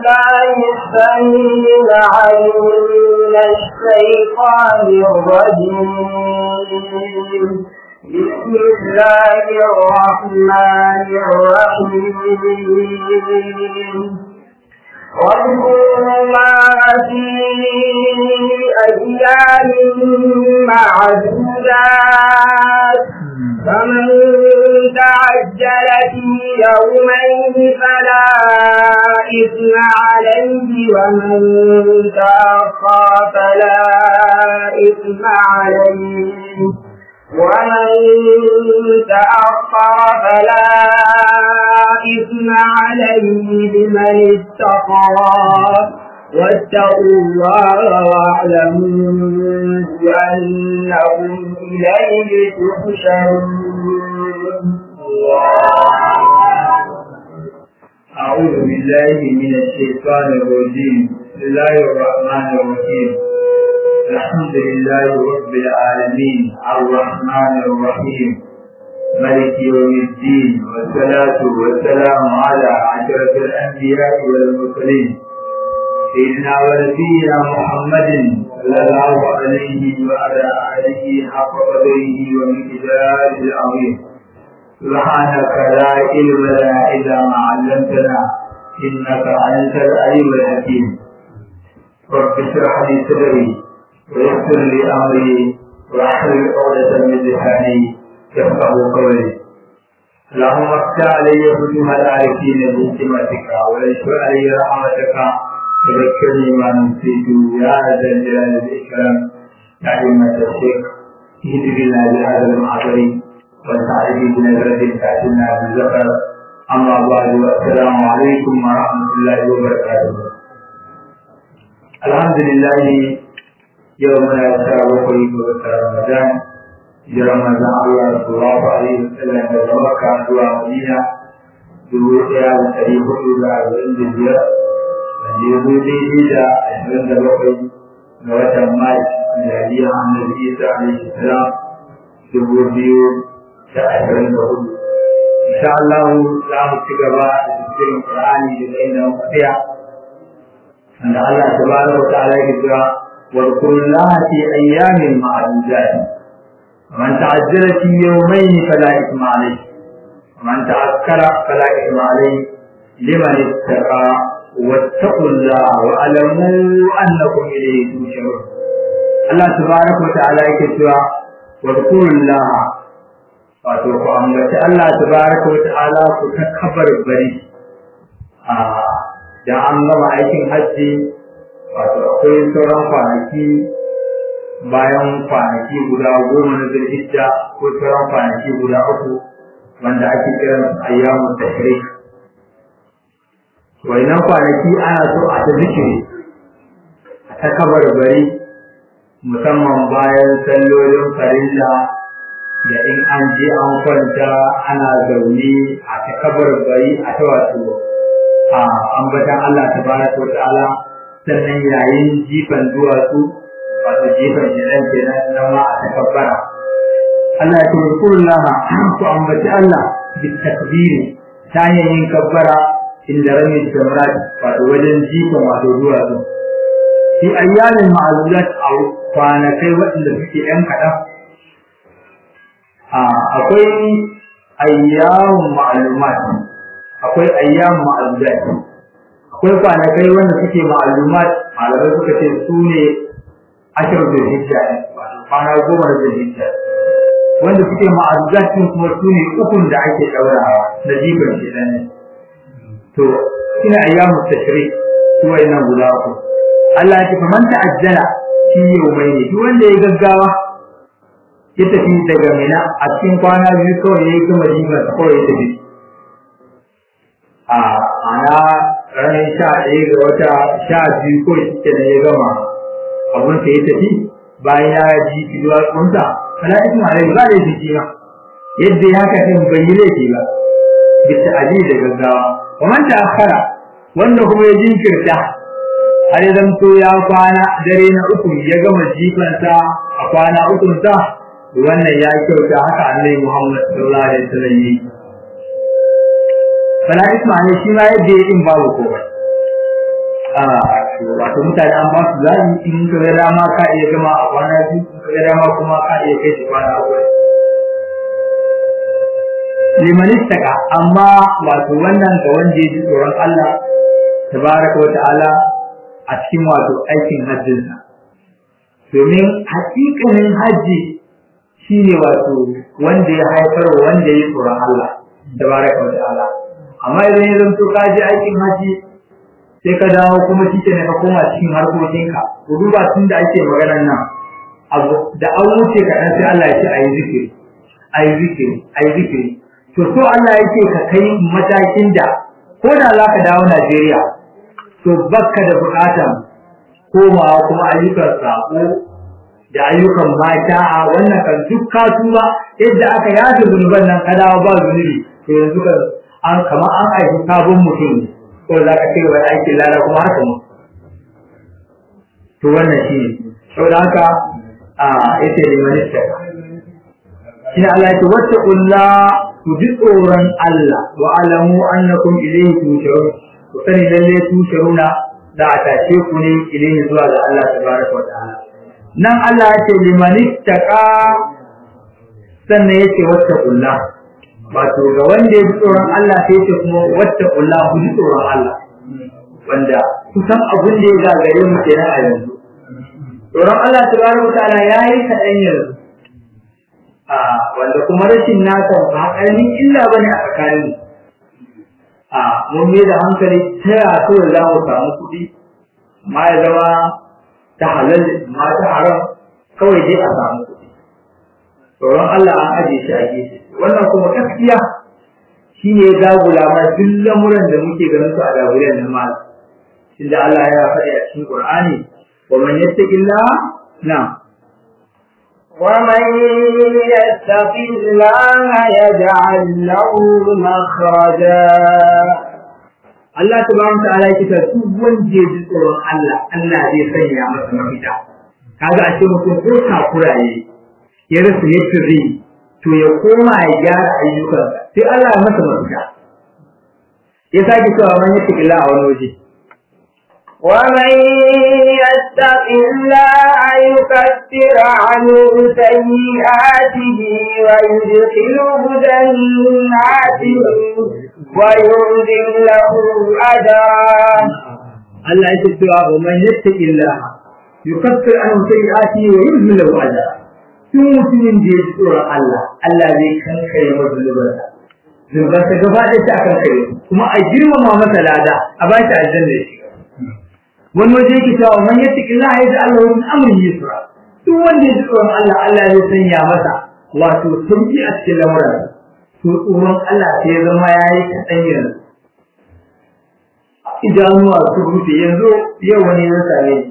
بالله السميع العليم من الشيطان الرجيم بسم الله الرحمن الرحيم واذكروا ما في أيام معدودات فمن تعجل في يومين فلا إثم عليه ومن تأخر فلا إثم عليه ومن تأخر فلا إثم عليه لمن اتقى واتقوا الله واعلموا بأنكم إليه تحشرون أعوذ بالله من الشيطان الرجيم بسم الله الرحمن الرحيم الحمد لله رب العالمين الرحمن الرحيم ملك يوم الدين والصلاة والسلام على عشرة الأنبياء والمرسلين سيدنا ونبينا محمد صلى الله عليه وعلى آله حق قدره ومقداره العظيم سبحانك لا علم لنا إلا ما علمتنا إنك أنت العليم الحكيم رب اشرح لي صدري ويسر لي أمري واحلل عقدة من لساني يفقه قولي اللهم افتح علي فتوح العارفين بحكمتك وانشر علي رحمتك تذكرني ما نسيت يا ذا الجلال والإكرام يا أئمة الشيخ اهدنا بهذا المعبر وسعيد بنظرة تأتينا بالزفر أما بعد والسلام عليكم ورحمة الله وبركاته الحمد لله يومنا السابع قريب رمضان hijirar manzon Allah sallallahu alaihi wasallam daga Makka zuwa Madina dubu ɗaya da ɗari hudu da arba'in da biyar wanda ya zo daidai da ashirin da bakwai ga watan Mai miladiyar Annabi Isa alaihi salam dubu biyu da ashirin da hudu. Insha Allah za mu ci gaba da tafsirin Qur'ani daga inda muka tsaya wanda Allah tabaraka wa ta'ala ya kira wa kullu fi ayyamin ma'dudat ومن تعجل في يومين فلا إثم عليه ومن تأكل فلا إثم عليه لمن اتقى واتقوا الله واعلموا أنكم إليه تحشرون الله تبارك وتعالى يكتب واذكروا الله wato ku ambaci Allah tabaraka wa ta'ala ku ta kabar bari a da an gama aikin hajji wato akwai sauran kwanaki bayan kwanaki guda goma na zulhijja ko sauran kwanaki guda uku wanda ake kiran ayyamun tashrik wannan kwanaki ana so a ta zikiri a ta kabar bari musamman bayan sallolin farilla da in an je an kwanta ana zaune a ta kabar bari a ta wato a ambatan Allah tabaraka wa ta'ala sannan yayin jifan duwatsu wato jefan jiran kenan nan ma a takabbara Allah ya ce kullaha ku ambaci Allah bi takbiri ta hanyar yin kabbara inda rami jamrat wato wajen jifan wato duwatsu fi ayyamin ma'azulat a kwanakai waɗanda suke ‘yan kaɗan akwai ayyamun ma'alumat akwai ayyamun ma'azulat akwai kwanakai wanda suke ma'alumat malamai suka ce su ne ashir da hijja kwana goma da hijja wanda suke ma'azuzatin kuma su ne ukun da ake ɗaurawa na jibin shi ɗan to ina ayyamu tashri su wayannan guda uku Allah ya ce faman ta'ajjala shi yawmai ne duk wanda ya gaggawa ya tafi daga mina a cikin kwana biyu kawai ya yi gama jibin kawai ya tafi a ana ranar sha ɗaya ga wata sha biyu kawai shi ya gama abun sa ya tafi bayan ya ji kiduwa kunta mala'ikin alai ba da shi ma yadda ya haka din bai yi laifi ba bisa aji da gaggawa wa man ta'akhara wanda kuma ya jinkirta har ya zanto ya kwana dare na uku ya gama jifansa a kwana uku sa wannan ya kyauta haka annabi Muhammad sallallahu alaihi wasallam yi fala isma ne shi ma yadda ya din babu komai wato mutane an ba su zaɓi in ka ga dama ka iya gama a kwana biyu in ka ga dama kuma ka iya kai shi kwana uku liman istaka amma wato wannan ga wanda ya ji tsoron Allah tabaraka wa ta'ala a cikin wato aikin hajjinsa domin hakikanin hajji shine wato wanda ya haifar wa wanda ya tsoron Allah tabaraka wa ta'ala amma idan ya zanto ka je aikin hajji sai ka dawo kuma shi ne ka koma cikin harkokinka ku duba tun da ake maganar nan abu da an wuce ka sai Allah ya ce ayi zikiri ayi zikiri ayi zikiri to so Allah yake ka kai matakin da ko da za ka dawo Najeriya to bakka da bukatan komawa kuma ayyukan sako da ayyukan mata a wannan kan duk ka tuba yadda aka yafe zunuban nan ka dawo ba zunubi to yanzu kan an kamar an aiki sabon mutum ne ko za ka ci gaba da aikin lada kuma haka mu to wannan shi ne saboda haka a yace limanista shi Allah ya ce wattaqullah ku ji tsoron Allah wa alamu annakum ilayhi tusharun ku sani lalle tusharuna da a tashe ku ne ilayhi zuwa ga Allah tabaraka wa ta'ala nan Allah ya ce limanittaqa sannan yace wattaqullah wato ga wanda ya ji tsoron Allah sai ce kuma wattaqullah ku ji tsoron Allah wanda kusan abin da ya gagare mu kenan a yanzu tsoron Allah tabaraka wa ta'ala yayi kaɗan yanzu wanda kuma rashin nasa ba ƙaramin illa ba ne a tsakanin a mun yi da hankali ta ya kawai za mu samu kuɗi ma ya zama ta halal ma ta haram kawai dai a samu kuɗi tsoron Allah an aje shi a gefe wannan kuma gaskiya shi ne ya dagula ma duk lamuran da muke ganin su a dagulan na mal tunda Allah ya faɗi a cikin Qur'ani wa man yattaqillah na ومن يتق الله يجعل له مخرجا Allah tabaraka ta'ala yake ta duk wanda ya ji tsoron Allah Allah zai sanya masa mafita kaga a ce mutum ko takuraye ya rasa yadda zai to ya koma ya gyara ayyukansa sai Allah ya masa mafita ya sake cewa man yake illa a wani waje ومن يتق الله يكفر عنه سيئاته ويدخله جنات وينزل له أجرا Allah yake cewa wa man yattaqi Allah yukaffir anhu sayyi'ati wa yuzil lahu ajra tun mutumin da ya tsoron Allah Allah zai kankare masa zunubansa zunubansa gaba da ta kankare kuma a girmama masa lada a ba shi aljanna ya shiga wani waje yake cewa man yattaqi Allah ya ji Allah min amri yusra duk wanda ya tsoron Allah Allah zai sanya masa wato sauki a cikin lamuran to tsoron Allah sai ya zama yayi kaɗan yanzu idanuwa su rufe yanzu yau wani ya same ni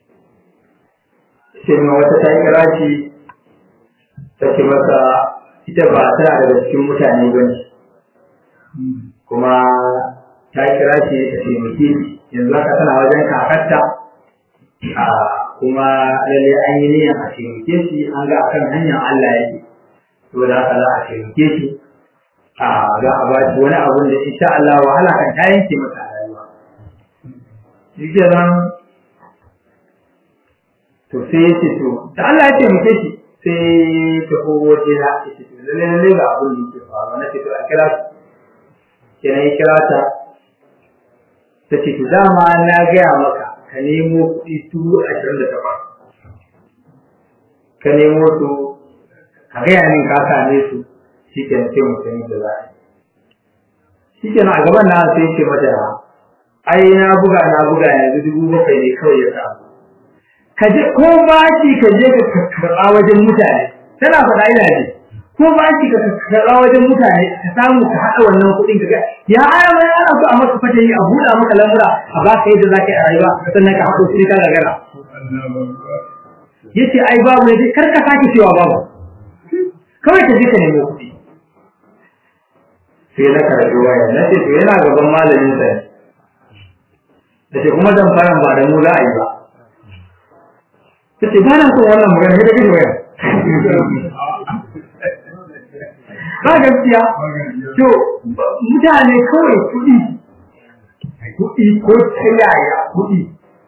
sai ma wata ta kira shi ta ce masa ita ba tana daga cikin mutane ba ne kuma ta kira shi ta taimake shi yanzu haka tana wajen kakarta a kuma lalle an yi niyyar a taimake shi an ga akan hanyar Allah yake to da haka za a taimake shi a za a ba shi wani abun da insha Allah wahala kan ta yanke masa a rayuwa shi kenan to sai ya ce to da Allah ya taimake shi sai ta kogo ce na ya ce to lalle lalle ga abun da yake faruwa na ce to a kira shi kenan ya kira ta ta ce to dama na gaya maka ka nemo kuɗi dubu ashirin da takwas ka nemo su ka gaya min ka same su shi ke na ce mutum da za a yi shi ke a gaban na sai ce mata ai na buga na buga yanzu dubu bakwai ne kawai ya samu ka je ko bashi ka je ka karɓa wajen mutane tana faɗa ina ji ko bashi ka karɓa wajen mutane ka samu ka haɗa wannan kuɗin ka ga ya aya mai ana so a maka fata yi a buɗa maka lamura a ba ka yadda za ka yi a rayuwa sannan ka haɗo kuɗi ka gagara yace ai babu ne kar ka sake cewa babu kawai ka je ka nemo kuɗi sai na karɓi waya na ce to yana gaban malamin sa da ce kuma zan fara ba da mu za a yi ba ta ce ba na son wannan magana sai da gani waya ba gaskiya to mutane kawai kuɗi kuɗi ko ta yaya kuɗi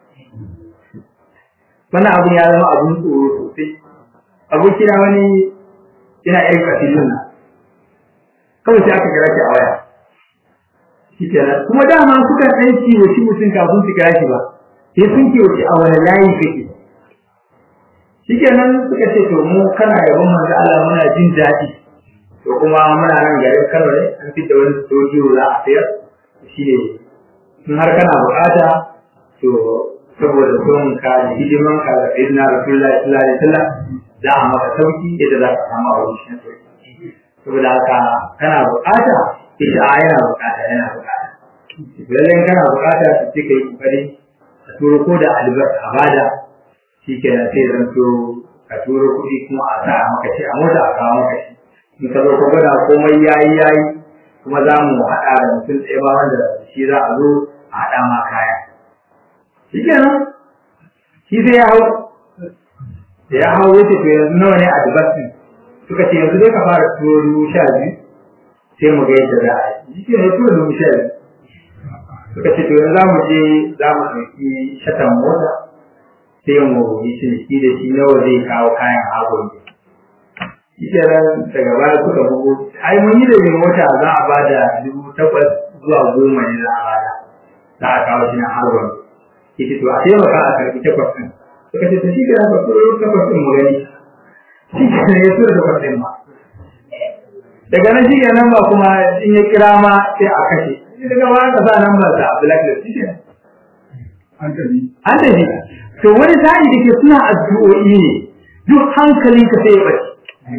wannan abun ya zama abun tsoro sosai abokina wani ina irin kasilun nan kawai sai aka kira shi a waya shi kenan kuma dama suka ɗan kiwoci mutum kafin su kira shi ba sai sun kiwoci a wani layi kake shi kenan suka ce to mu kana yabon manzo Allah muna jin daɗi to kuma muna nan garin Kano ne an fitta wani sojiyo za a sayar shi ne in har kana bukata to saboda son ka da hidiman ka da sayyidina Rasulullahi sallallahu alaihi wasallam za a maka sauki yadda za ka samu a wurin sauki saboda haka kana bukata ita a yana bukata yana bukata lallai kana bukata su ce kai kokari ka turo ko da albarka a bada shi ke nan sai zan so ka turo kuɗi kuma a sa maka shi a mota a kawo maka shi in ka zo ka gwada komai yayi yayi kuma za mu haɗa da mutum ɗaya ba wanda shi za a zo a haɗa ma kaya shi ke nan shi sai ya hau da ya hau wuce to yanzu nawa ne a dubatin suka ce yanzu dai ka fara turo dubu sha biyu sai mu ga yadda za a yi shi ke nan turo dubu sha biyu suka ce to yanzu za mu je za mu ɗauki shatan mota sai mu yi ciniki da shi nawa zai kawo kayan agon ne shi ke nan daga baya suka bugu ai mun yi da mai mota za a bada dubu takwas zuwa goma ne za a bada za a kawo shi na agon ke ce to a taimaka a karɓi takwas ɗin suka ce to shi ke nan ka turo takwas ɗin mu gani shi ke nan ya tura takwas ɗin ma daga nan shi ke nan ba kuma in ya kira ma sai a kashe daga ba ka sa nan ba sa blacklist shi ke an tafi an tafi to wani sa'i da ke suna addu'o'i ne duk hankalinka sai ya bace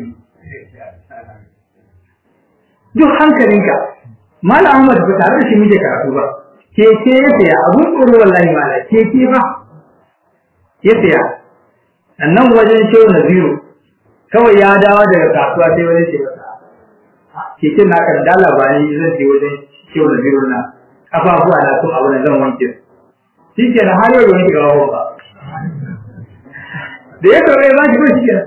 duk hankalinka Malam Ahmad ba tare da shi muke karatu ba keke ya saya abun tsoro wallahi mala keke ba ya saya sannan wajen shehu Naziru kawai ya dawo daga kasuwa sai wani ce masa keken na kan dala ba ni zan je wajen shehu Naziru na kafafuwa na sun abu na zan wanke shi ke na har yau da wanke gawa ba da ya kawai ya ba shi ko shi ke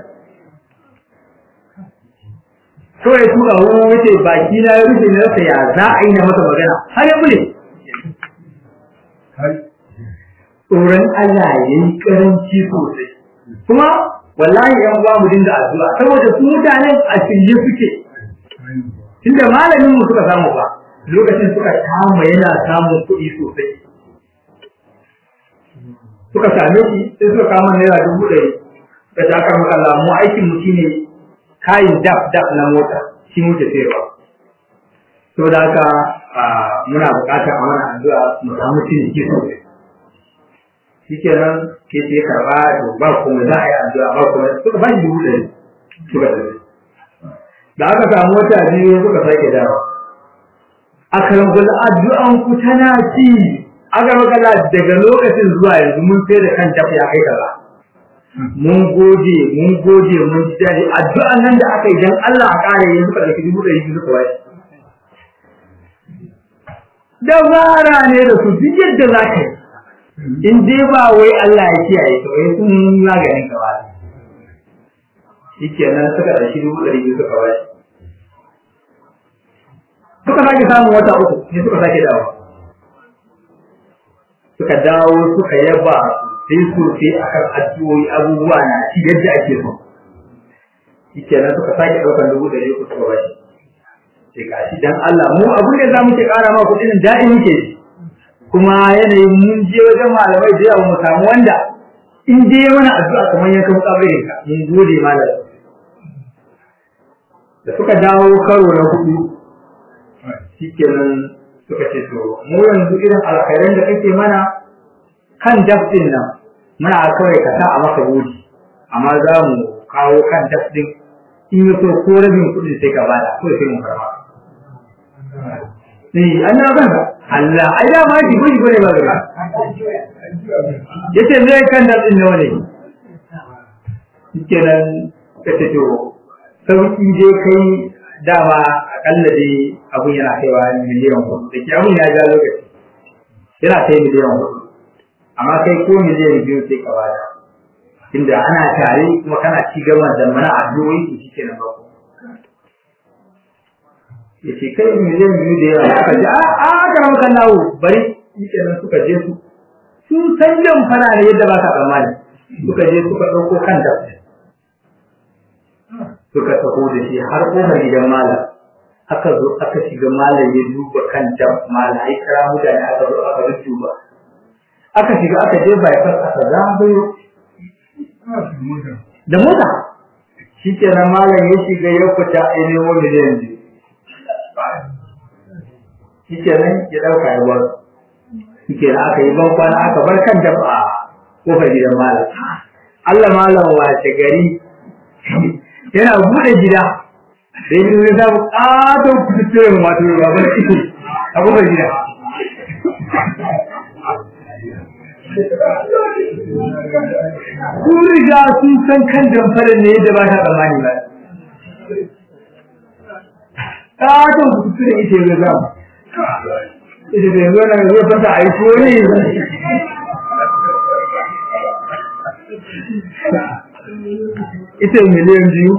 kawai ya tura wani wuce baki na ya rufe na rasa ya za a yi na masa magana har ya bule har tsoron Allah ya yi karanci sosai kuma wallahi yan uwa mu dinga addu'a saboda su mutanen a shirye suke tunda malamin mu suka samu ba lokacin suka kama yana samun kuɗi sosai suka same shi sai suka kama naira dubu ɗari suka ta aka maka Allah mu aikin mu shine kayin daf daf na mota shi muke sayarwa to da haka muna buƙatar a mana addu'a mu samu ciniki sosai shikenan ke ce karɓa to ba kuma za a yi addu'a ba kuma suka ba shi dubu ɗari suka tafi da aka samu wata biyu suka sake dawo a karangul addu'an ku tana ci aka magana daga lokacin zuwa yanzu mun sai da kan tafi ya kai kaza mun gode mun gode mun ji daɗi addu'an nan da aka yi dan Allah a ƙara yanzu ka ɗauki dubu ɗari biyu suka bashi dabara ne da su duk yadda za ka yi in dai ba wai Allah ya kiyaye ka wai sun maganin ka ba shikenan suka ɗauki dubu ɗari biyu suka bashi suka sake samun wata uku ne suka sake dawo suka dawo suka yaba sai sosai akan addu'o'i abubuwa na ci yadda ake so shikenan suka sake ɗaukar dubu ɗari uku suka bashi sai ga shi dan Allah mu abin da za mu ke ƙara ma kuɗin daɗi muke kuma yanayin mun je wajen malamai da yawa mu samu wanda in je mana addu'a kamar yankan kabarin ka mun gode malam da suka dawo karo na hudu shikenan suka ce to mu yanzu irin alkhairan da kake mana kan daftin nan muna kawai ka sa a maka gudi amma za mu kawo kan daftin in yi so ko rabin kuɗi sai ka bada ko sai mu karba eh an na banka Allah ai da ma ji gudi gode ba ga yace me kan daftin nawa ne shikenan kace to sauki dai kai dama akalla dai abun yana kaiwa miliyan hudu da ke abun ya ja lokaci yana kai miliyan hudu amma kai ko miliyan biyu sai ka bada inda ana tare kuma kana ci gaba da mana addu'o'i to shi kenan ba ya ce kai miliyan biyu da yawa aka ce a a aka rama kan nawo bari shi kenan suka je su sun san jan fara ne yadda ba ka tsammani suka je suka ɗauko kan da suka taho da shi har ƙofar gidan malam aka zo aka shiga malam ya duba kan da malam ai kira mutane aka zo aka duba aka shiga aka je bypass aka zagayo da mota shi kenan malam ya shiga ya fita a nemo miliyan biyu shi kenan ya ɗauka ya bar shi kenan aka yi ban kwana aka bar kan dafa a kofar gidan malam Allah malam wace gari yana buɗe gida da yi zai samu ƙaton fitattun wato ba bane iko a kofar gida Kun riga sun san kan damfarin ne yadda ba ta tsammani ba. Ƙaton fitattun ita ya zama. Ita da yanzu na zai fata a yi kone ita miliyan biyu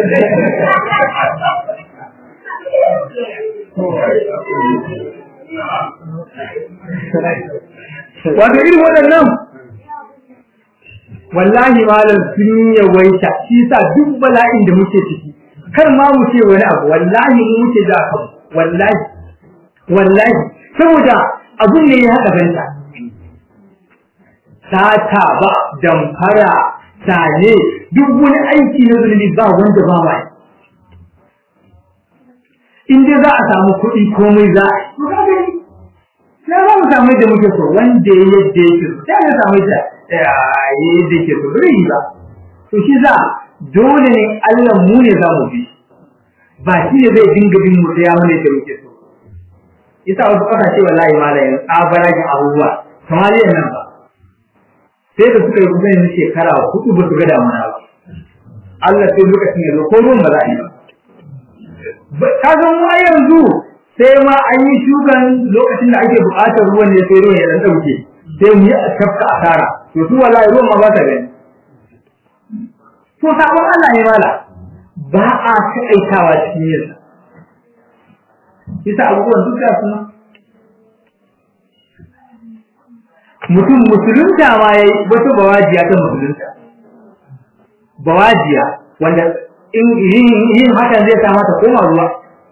wato irin waɗannan wallahi malam sun yawaita shi sa duk bala'in da muke ciki kar ma mu ce wani abu wallahi mu muke da kanmu wallahi wallahi saboda abun ne ya haɗa banta sata ba damfara sane duk wani aiki na zunubi ba wanda ba ma in dai za a samu kuɗi komai za a yi ya za mu samu yadda muke so wanda ya yadda yake so ya samu yadda yadda yake so bai yi ba to shi za dole ne Allah mu ne za mu bi ba shi ne zai dinga bin mu sai ya mana yadda muke so yasa wasu kasashe wallahi malayin tsabaragin abubuwa kamar nan ba sai da suka yi kusan yin shekara hudu ba su ga damuna ba Allah sai lokacin ya zo ko ruwan ba za a yi ba ka ga mu a yanzu sai ma an yi shukan lokacin da ake buƙatar ruwan ne sai ruwan ya dan dauke sai mu yi tafka asara to su wallahi ruwan ma ba ta gani to sabon Allah ne mala ba a taƙaitawa cikin yin sa yasa abubuwan duka suna mutum musulunta ma ya yi wata bawajiya ta musulunta bawajiya wanda in yin hakan zai sa mata koma ruwa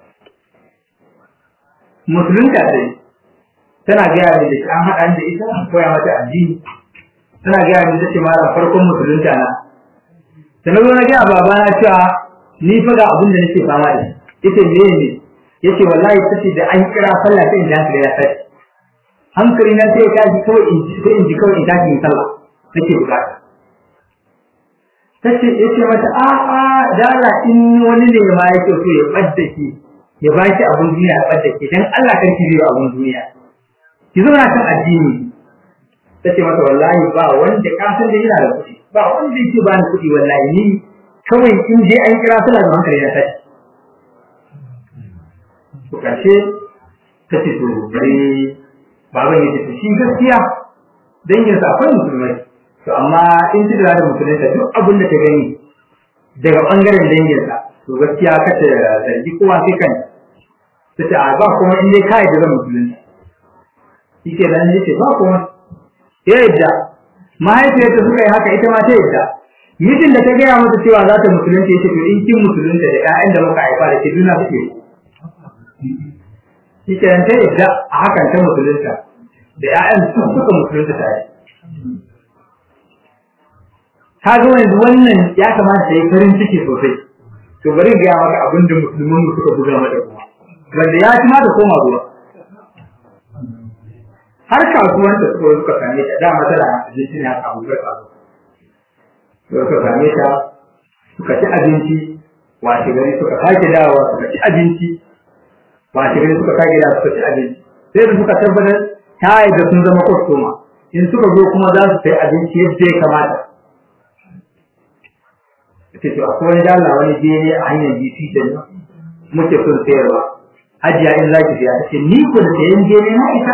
musulunta sai tana gaya mai da shi an haɗa da ita koya mata addini tana gaya mai da ce mara farkon musulunta na da na zo na gaya babana cewa ni fa ga abin da nake fama da shi yace me ne yace wallahi tace da an kira sallah sai in ji hankali ya tashi hankali na sai ya tashi kawai in ji sai in ji kawai in tashi in sallah nake bukata tace yace mata a a dala in wani ne ma yake so ya badda ki ya ba ki abun duniya ya badda ki dan Allah kan ki biyo abun duniya ki zauna kan addini tace mata wallahi ba wanda ka san da yana da kuɗi ba wanda yake ba ni kuɗi wallahi ni kawai in je an kira sallah da hankali na tashi to karshe ta ce to bari baban ya ce shi gaskiya dangin sa akwai musulmai to amma in ci da musulunta duk abin da ta gani daga bangaren dangin sa to gaskiya ka ta zargi kowa sai kan ta ce ba kuma in dai kai da zan musulunta shi ke nan yace ba kuma ya yadda mahaifiyarta suka yi haka ita ma ta yadda mijin da ta gaya mata cewa za ta musulunta yace to in kin musulunta da ƴaƴan da muka haifa da ke duna suke shi ke ta yadda a hakan ta musulunta da ‘ya'yan su suka musulunta tare. Ka ga yanzu wannan ya kamata ta yi farin ciki sosai, to bari gaya maka abin da musulman suka buga mata kuma, wanda ya ci ma da koma ruwa. Har kasuwan da suka suka same ta dama tana abinci ne haka abubuwar kasuwa. Suka same ta suka ci abinci, washe gari suka sake dawowa suka ci abinci, ba shi gani suka kage da suka ci abinci sai da suka tabbatar ta da sun zama kwastoma in suka zo kuma za su sai abinci yadda ya kamata ce to akwai wani dala wani bene a hanyar GC da nan muke son sayarwa hajiya in zaki siya ta ce ni ko da sayan bene na ita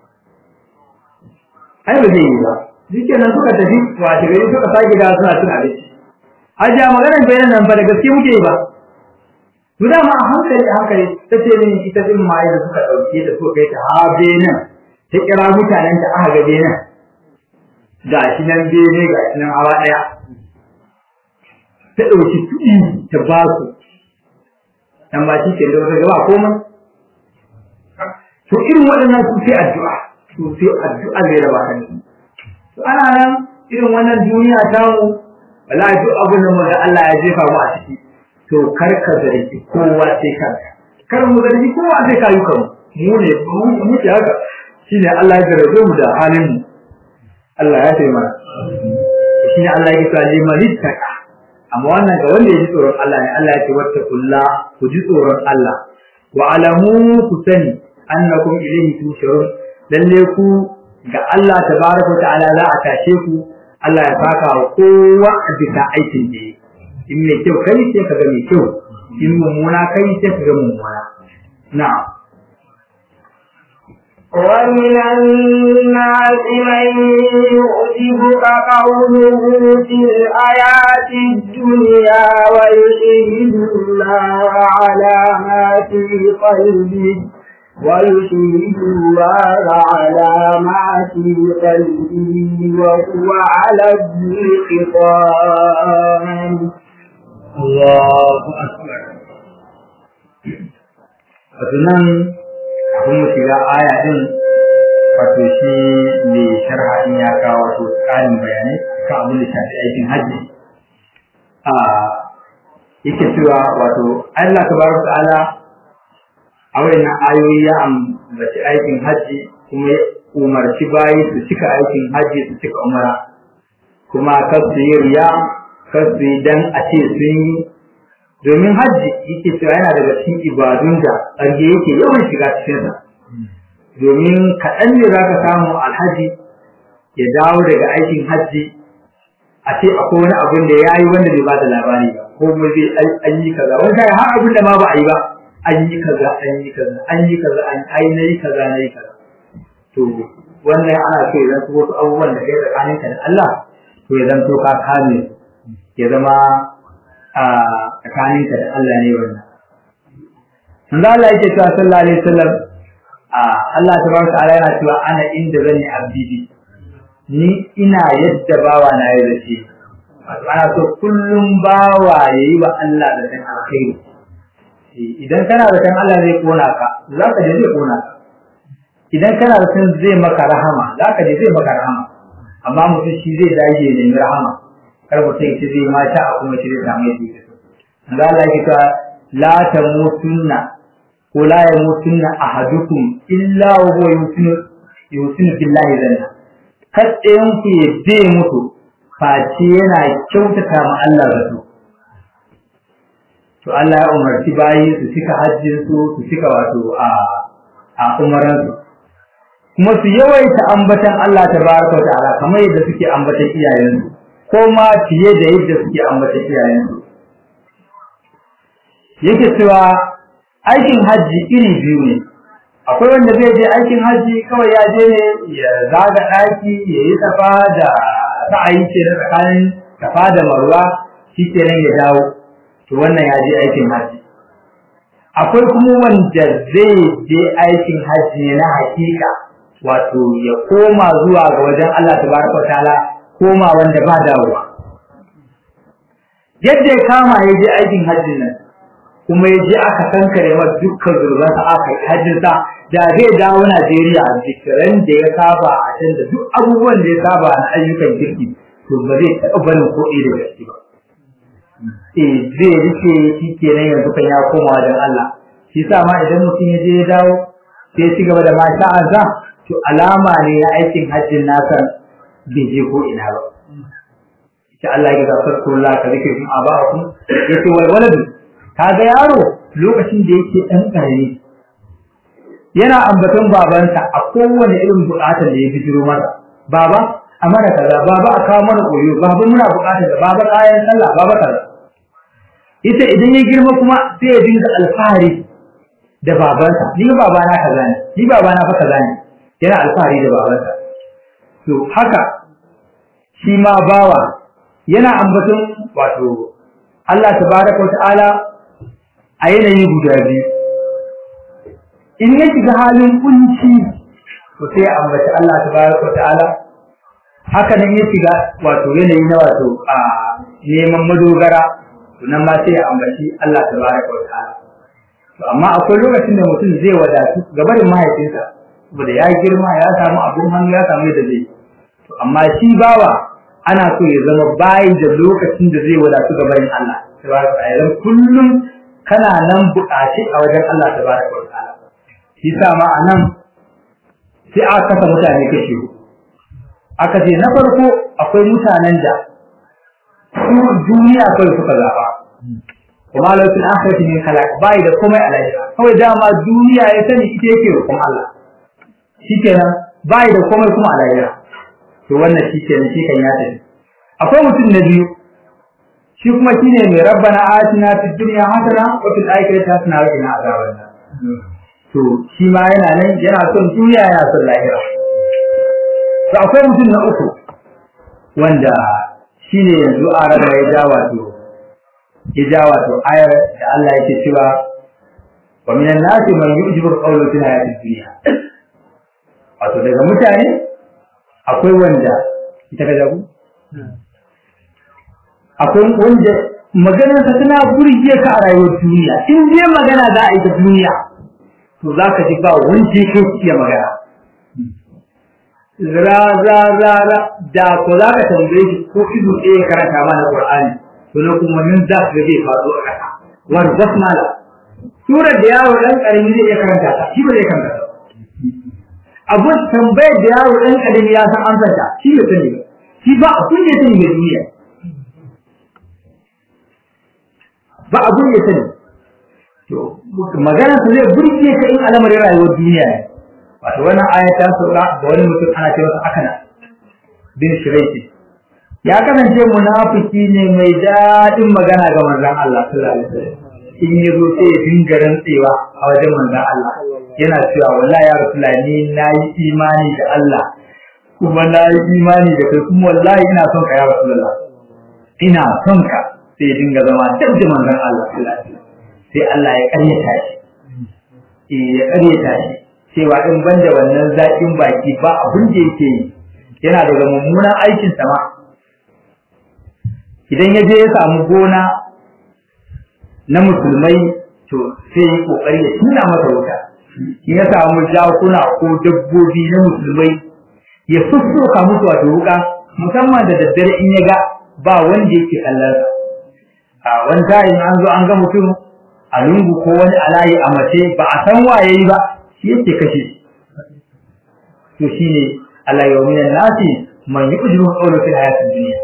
ai ba zai yi ba shike nan suka tafi washe gari suka sake da suna cin abinci hajiya maganar bene nan ba da gaske muke yi ba to dama a hankali a hankali ta ce min ita din ma yadda suka ɗauke da suka kai ta habe nan ta kira mutanen da aka gabe nan ga shi nan bene ga shi nan hawa ɗaya ta ɗauki kuɗi ta ba su dan ba shi ke da wata gaba komai to irin waɗannan su sai addu'a su sai addu'a zai raba kan to ana nan irin wannan duniya ta mu wallahi duk abin da mu da Allah ya jefa mu a ciki to kar ka zargi kowa sai kanka kar mu zargi kowa sai kayu kan mu ne mu ce haka shine Allah ya jarabe mu da halin mu Allah ya ce mana shine Allah ya ce liman ittaka amma wannan ga wanda ya ji tsoron Allah ne Allah ya ce wattaqullah ku ji tsoron Allah wa alamu ku sani annakum ilayhi tusharun lalle ku ga Allah tabaraka ta'ala za a tashe ku Allah ya saka wa kowa a bisa aikin da in mai kyau kai sai ka ga mai kyau in mummuna kai sai ka ga mummuna na'am ومن الناس من يعجبك قوله في الحياة الدنيا ويشهد الله على ما في قلبه ويشهد الله على ما في قلبه وهو على الخصام الله أكبر Fatunan abin mu shiga aya din wato shi mai sharha din ya kawo wato ƙarin bayanai kan abin da shafi aikin hajji a yake cewa wato Allah tabaraka ta'ala a wayannan ayoyi ya ambaci aikin hajji kuma ya umarci bayi su cika aikin hajji su cika umara kuma kar su yi riya kar su yi dan a ce sun yi domin hajji yake cewa yana daga cikin ibadun da ƙarge yake yawan shiga cikinsa domin kaɗan ne za ka samu alhaji ya dawo daga aikin hajji a ce akwai wani abin da ya yi wanda bai ba da labari ba ko kuma zai an yi kaza wani kai har abin da ma ba a yi ba an yi kaza an yi kaza an yi kaza an ai na yi kaza na yi kaza to wannan ana so ya zanto wasu abubuwan da kai tsakaninka da Allah to ya zanto ka kame ya zama a tsakaninka da Allah ne wannan. Manzo Allah yake cewa sallallahu alaihi wasallam a Allah tabaraka ta'ala yana cewa ana inda zani abdi ni ina yadda bawa na yi zace wato ana so kullum bawa yayi wa Allah da san alkhairi idan kana da san Allah zai kona ka za ka je zai kona ka idan kana da san zai maka rahama za ka je zai maka rahama amma mutum shi zai dage da rahama kar mutum ya ce zai mata a kuma shi zai samu yadda yake so Allah yake cewa la tamutunna ko la yamutunna ahadukum illa wa huwa yusinu yusinu billahi zanna kaddayan ku ya je mutu face yana kyautata ma Allah zato to Allah ya umarci bayi su cika hajjin su su cika wato a a umaran su kuma su yawaita ambatan Allah tabaraka wa ta'ala kamar yadda suke ambatan iyayensu ko ma fiye da yadda suke ambatan iyayensu yake cewa aikin hajji iri biyu ne akwai wanda zai je aikin hajji kawai ya je ne ya zaga ɗaki ya yi safa da sa'ayi ce na tsakanin safa da marwa shi kenan ya dawo to wannan ya je aikin hajji akwai kuma wanda zai je aikin hajji ne na hakika wato ya koma zuwa ga wajen Allah tabaraka wa ta'ala koma wanda ba dawowa yadda ya kama ya je aikin hajjin nan kuma ya je aka kankare masa dukkan zurbansa aka yi hajjinsa da zai dawo Najeriya a zikiran da ya saba a can da duk abubuwan da ya saba na ayyukan kirki to ba zai taɓa barin ko ɗaya da gaske ba. Eh zai rike shi kenan yanzu kan ya koma wajen Allah. Shi sa ma idan mutum ya je ya dawo sai ya ci gaba da masha'ansa to alama ne na aikin hajjin nasa bai je ko ina ba. Insha Allah ya ga farkullah ka zikir kuma aba'akum yace wal waladu kaga yaro lokacin da yake dan karami yana ambaton babansa a kowane irin bukatar da ya bijiro masa baba a mana kaza baba a kawo mana koyo baba muna bukatar da baba kayan sallah baba kaza ita idan ya girma kuma sai ya dinga alfahari da babansa ni baba na kaza ne ni baba na fa kaza ne yana alfahari da babansa to haka shi ma bawa yana ambaton wato Allah tabaraka wa ta'ala a yanayi guda biyu in ya shiga halin kunci to sai ya ambaci Allah tabaraka ta'ala haka nan ya shiga wato yanayi na wato a neman madogara to nan ma sai ya ambaci Allah tabaraka ta'ala to amma akwai lokacin da mutum zai wadatu gabarin mahaifinsa saboda ya girma ya samu abin hannu ya samu yadda zai to amma shi bawa ana so ya zama bayi da lokacin da zai wadatu gabarin Allah tabaraka ta'ala kullum kana nan buƙaci a wajen Allah tabaraka ta'ala shi sa ma anan sai aka kasa mutane kashi aka ce na farko akwai mutanen da su duniya kawai suka zaba kuma lokacin akhirati min khalaq bai da komai a lahira kawai dama duniya ya sani ita yake rukun Allah shikenan bai da komai kuma a lahira to wannan shikenan shi kan ya tafi akwai mutum na biyu shi kuma shine mai rabbana atina fid dunya hasana wa fil akhirati hasana wa qina azaban to shi ma yana nan yana son duniya yana son lahira to akwai mutum na uku wanda shine yanzu a rana ya ja wato ya ja wato ayar da Allah yake cewa wa minan nasi man yujibu qawlu fil hayatid dunya wato daga mutane akwai wanda ita ka jago akwai wanda maganarsa tana burge ka a rayuwar duniya in je magana za a yi ta duniya to za ka ji ba wanda yake iya magana ra ra ra ra da ko za ka tambaye shi ko ido ɗaya karanta mana Qur'ani to na kuma nan za ka zai faɗo a ƙasa war basmala surar da yaro dan karami zai iya karanta ta shi ba zai karanta ta abun tambayar da yaro dan karami ya san amsar ta shi bai sani ba shi ba abun da ya sani ga duniya ba abun ya sani to magana su zai burge ka in al'amarin rayuwar duniya ne wato wannan aya ta saura ga wani mutum ana ce masa akana bin shiraiki ya kasance munafiki ne mai daɗin magana ga manzon Allah sallallahu alaihi wasallam in ya zo sai ya dinga rantsewa a wajen manzon Allah yana cewa wallahi ya rasulullahi ni nayi imani da Allah kuma nayi imani da kai kuma wallahi ina son ka ya rasulullah ina son ka sai ya dinga zama dab da manzon Allah sallallahu alaihi wasallam sai Allah ya karyata shi eh ya karyata shi cewa in banda wannan zaƙin baki ba abin da yake yi yana daga mummunan aikin sama idan ya je ya samu gona na musulmai to sai ya kokari ya tuna masa wuta in ya samu jakuna ko dabbobi na musulmai ya sussuka musu wato wuka musamman da daddare in ya ga ba wanda yake kallon a wani sa'in an zo an ga mutum a lungu ko wani alayi a mace ba a san waye ba shi yake kashe to shine Allah ya minan nasi man yujibu qawlu fil hayatid dunya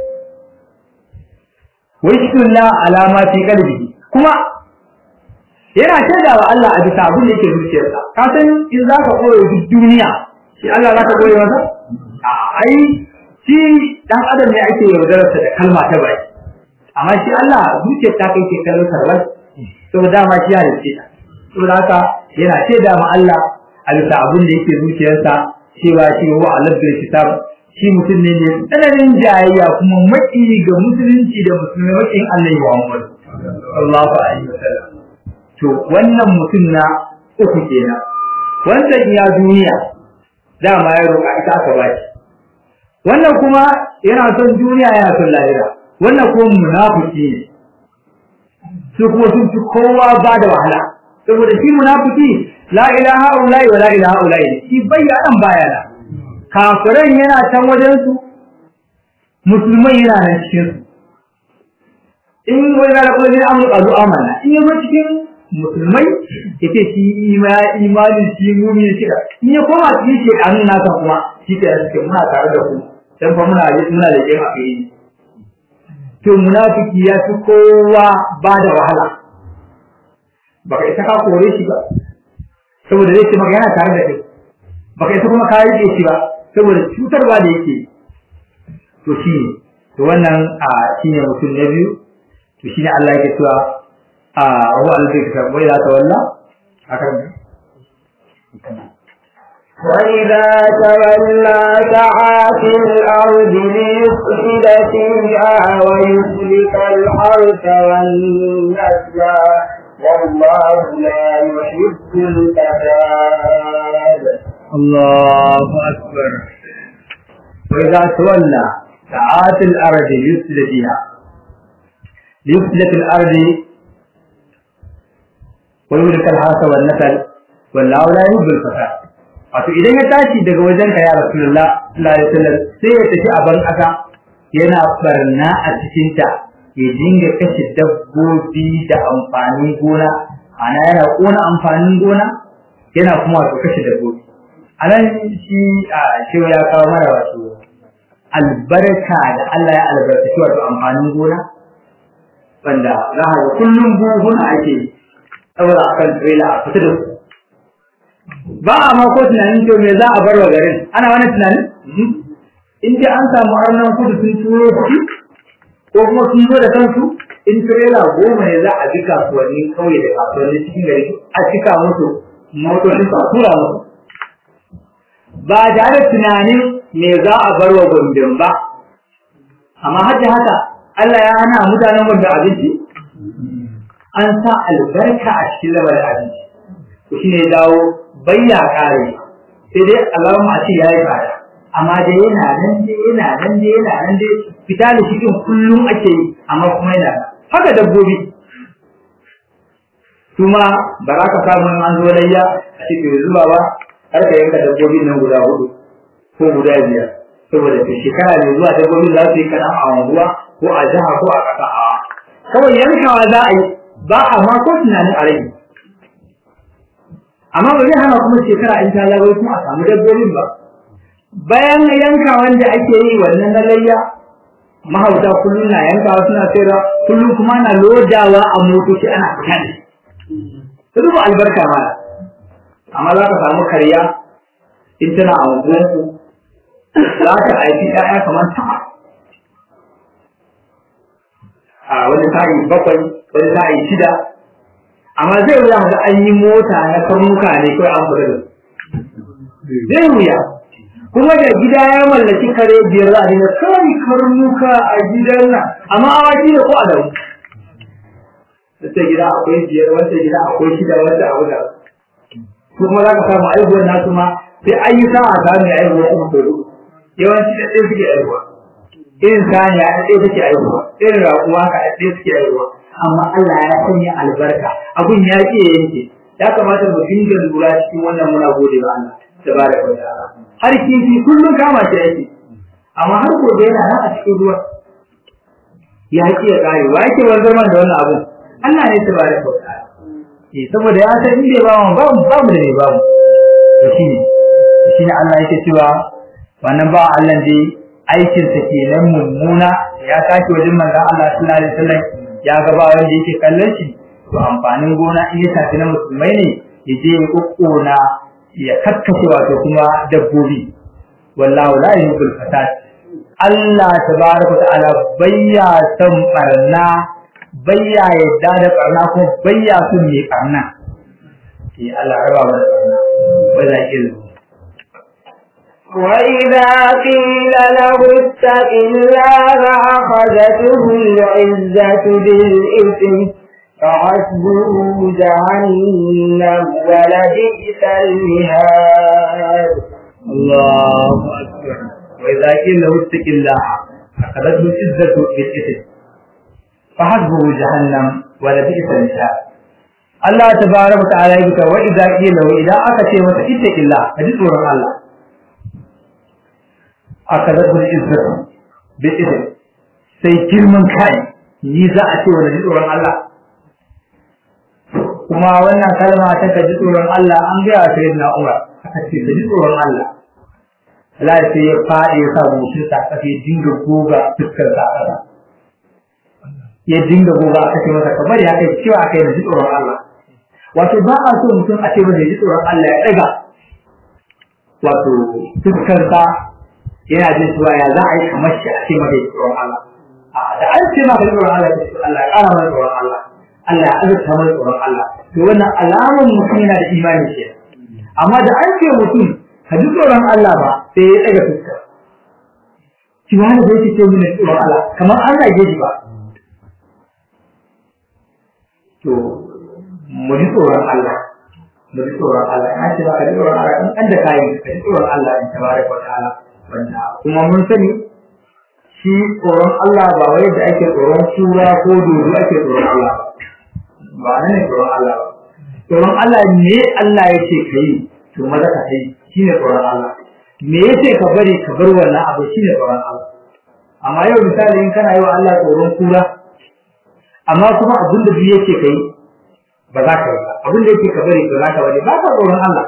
wa yashkulla ala ma fi qalbihi kuma yana shaida wa Allah a bisa abin da yake zuciyarsa ka san in zaka koyo duk duniya shi Allah zaka koyo masa a ai shi dan adam ne ake yaudararsa da kalma ta baki amma shi Allah zuciyar ta kai ke kallon sarwai saboda dama shi ya rike ta saboda haka yana shaida ma Allah a bisa abin da yake zuciyarsa cewa shi wa Allah bil kitab shi mutum ne ne tsananin jayayya kuma maki ga musulunci da musulmai makin Allah wa Muhammad sallallahu alaihi wasallam to wannan mutum na uku kenan wannan iya duniya dama ya roƙa ita aka bashi wannan kuma yana son duniya yana son lahira wannan kuma munafiki ne su kuma sun fi kowa ba da wahala saboda shi munafiki la ilaha illa wa la ilaha illa shi bayyana bayana kafiran yana can wajen su musulmai yana nan cikin su in wani da kuma ne an rubu amana in yazo cikin musulmai yace shi imani shi mu'mini shi in ya koma cikin shi an nasa kuma shi ke cikin muna tare da ku dan fa muna muna da kin akai to munafiki ya fi kowa ba da wahala baka isa ka kore shi ba saboda zai ce maka yana tare da kai baka isa kuma ka rike shi ba saboda cutarwa da yake to shi ne to wannan a shine mutum na biyu to shine Allah yake cewa a huwa al-zikra wa idza tawalla hakan وإذا تولى سعى في الأرض ليفسد فيها ويهلك الحرث والنسل والله لا يحب الفساد Allahu akbar wa idza tawalla ta'at al-ardi yusla fiha yusla fil ardi wa yulka al-hasa wal nasal wallahu la yuhibbul fasad wato idan ya tashi daga wajen ka ya rasulullah sallallahu alaihi wasallam sai ya tafi a ban kasa yana barna a cikin ta ya dinga kashe dabbobi da amfanin gona ana yana kona amfanin gona yana kuma wato kashe dabbobi a nan shi a shi ya kawo mara wato albarka da Allah ya albarkaci wato amfanin gona wanda za a ga kullum buhuna ake ɗaura a kan trailer a fita da su ba a ma ko tunanin to me za a bar wa garin ana wani tunanin in ji an samu arnan kudu sun turo su ko kuma sun zo da kansu in tirela goma ne za a bi kasuwanni kauye da kasuwanni cikin gari a cika musu motocin su a tura musu ba tare da tunanin me za a bar wa gombin ba amma har da haka Allah ya hana mutanen gombe abinci an sa albarka a cikin lamarin abinci shi ne dawo bayya kare sai dai Allahumma a ce ya yi fada amma dai yana nan dai yana nan dai yana nan dai fita da cikin kullum ake yi amma kuma yana haka dabbobi kuma ba za ka samu an zo layya a cikin zuba ba har ka yanka dabbobin nan guda hudu ko guda biyar saboda ta shekara mai zuwa dabbobin za su yi kaɗan a unguwa ko a jiha ko a ƙasa a kawai yankawa za a yi ba a ma ko tunanin a rage amma ba zai hana kuma shekara in ta zagayo kuma a samu dabbobin ba bayan yanka wanda ake yi wannan na layya mahauta kullum na yankawa suna sayarwa kullum kuma na lodawa a motoci ana fita da su duba albarka ma amma za ka samu karya in tana a unguwanku za ka aiki ƴaƴa kamar sama a wani sa'i bakwai wani sa'i shida amma zai wuya ga an yi mota na karnuka ne kawai an fita da su zai wuya kuma da gida ya mallaki kare biyar za a dinga kai karnuka a gidan nan amma awaki da ko a dawo wata gida akwai biyar wata gida akwai shida wata abu da su kuma za ka samu aihuwar nasu ma sai an yi sa'a samu ya aihuwa kuma ko hudu yawanci da ɗaya suke aihuwa irin saniya a ɗaya suke aihuwa irin raƙuwa ka a ɗaya suke aihuwa amma Allah ya sanya albarka abun ya ce yanke ya kamata mu dinga lura cikin wannan muna gode wa Allah tabaraka wa ta'ala har kifi kullum kama shi yake amma har gobe yana nan a cikin ruwa ya ce ya kare wa yake wanzar man da wannan abun Allah ne tabaraka wa ta'ala eh saboda ya san inda ba mu ba mu ba mu da ne ba mu to shine shine Allah yake cewa wannan ba Allah dai aikin sa kenan mummuna ya tashi wajen manzon Allah sallallahu alaihi wasallam ya ga ba wanda yake kallon shi to amfanin gona in ya tafi na musulmai ne ya je ya kokkona ya kakkashe wato kuma dabbobi wallahu la yuhibbul fasad Allah tabaraka ta'ala bayya son barna bayya yadda da barna ko bayya son mai barna eh Allah raba mu da barna wala ilmu وإذا قيل له اتق الله أخذته العزة بالإثم فحسبه جهنم ولبئس المهاد الله أكبر وإذا قيل له اتق الله أخذته العزة بالإثم فحسبه جهنم ولبئس المهاد Allah tabaraka ta'ala ya buka wa idza qila wa idan aka ce masa ittaqillah kaji tsoron Allah aka zaɓi izzatu bi idin sai girman kai ni za a ce wani tsoron Allah kuma wannan kalma ta ka ji tsoron Allah an gaya ta yadda Umar aka ce ka ji tsoron Allah Allah sai ya faɗi ya sa goshin sa aka ya dinga goga fuskar sa aka ya dinga goga aka ce masa kamar ya kai cewa aka yi da ji tsoron Allah wato ba a so mutum a ce masa ya ji tsoron Allah ya ɗaga wato fuskar sa yana jin cewa ya za a yi kamar shi a ce masa ya ji tsoron Allah da an ce maka tsoron Allah ya ce Allah ya ƙara mana tsoron Allah Allah ya azurta mana tsoron Allah to wannan alamun mutum yana da imani ce amma da an ce mutum ka ji tsoron Allah ba sai ya ɗaga fuska ki wani da yake ce mun tsoron Allah kamar an rage shi ba to mu ji tsoron Allah mu ji tsoron Allah an ce ba ka ji tsoron Allah in an da kayan ka ji tsoron Allah in tabaraka wa ta'ala wanda kuma mun sani shi tsoron Allah ba wai da ake tsoron kura ko dodo ake tsoron Allah ba nan ne tsoron Allah ba tsoron Allah ne Allah ya ce ka yi to maza ka yi shi ne tsoron Allah me ya ce ka bari ka bar wannan abu shi ne tsoron Allah amma yau misali in kana yi wa Allah tsoron kura amma kuma abin da biyu yake ka yi ba za ka yi ba abin da yake ka bari ba za ka bari ba ka tsoron Allah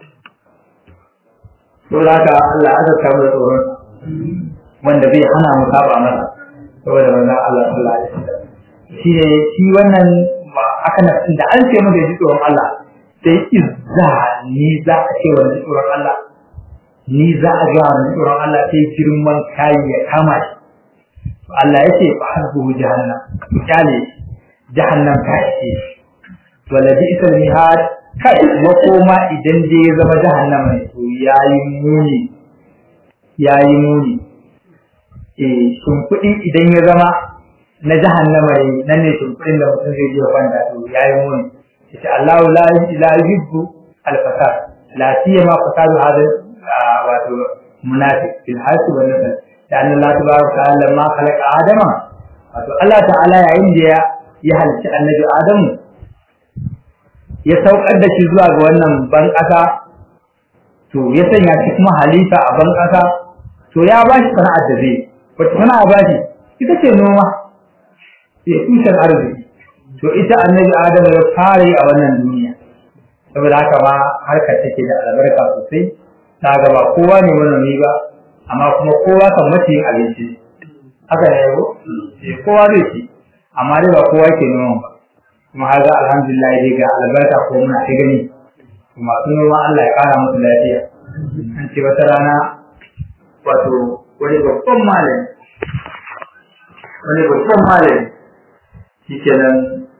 to za ka Allah azabta mu da tsoron wanda zai hana mu saba masa saboda wannan Allah sallallahu alaihi wasallam shi ne shi wannan aka na da an ce maka ji tsoron Allah sai izza ni za a ce wannan tsoron Allah ni za a ga wannan tsoron Allah sai girman kai ya kama shi Allah ya ce fa hasbuhu jahannam misali jahannam ta ce wala bi isal mihad kai makoma idan dai ya zama jahannama ne to yayi muni yayi muni eh shimfiɗi idan ya zama na jahannama ne nan ne shimfiɗin da mutum zai je kwanta to yayi muni yace Allahu la la yuhibbu al-fasad la siyama fasadu hada wato munafiq fil hasi wa nasal da annan Allah tabaraka ta'ala ma khalaqa adama wato Allah ta'ala yayin da ya halicci annabi Adamu ya saukar da shi zuwa ga wannan ban ƙasa to ya sanya shi kuma halifa a ban ƙasa to ya ba shi sana'ar da zai wata sana'a ba shi ita ce noma ya tushen arziki to ita annabi adamu ya fara yi a wannan duniya saboda haka ma harkar take da albarka sosai ta ga ba kowa ne manomi ba amma kuma kowa kan mace yin abinci haka ne yau kowa zai ci amma dai ba kowa ke noma ba kuma haga alhamdulillah dai ga albarka ko muna ta gani masu noma Allah ya kara musu lafiya an ce wata rana wato wani babban malami wani babban malami shi kenan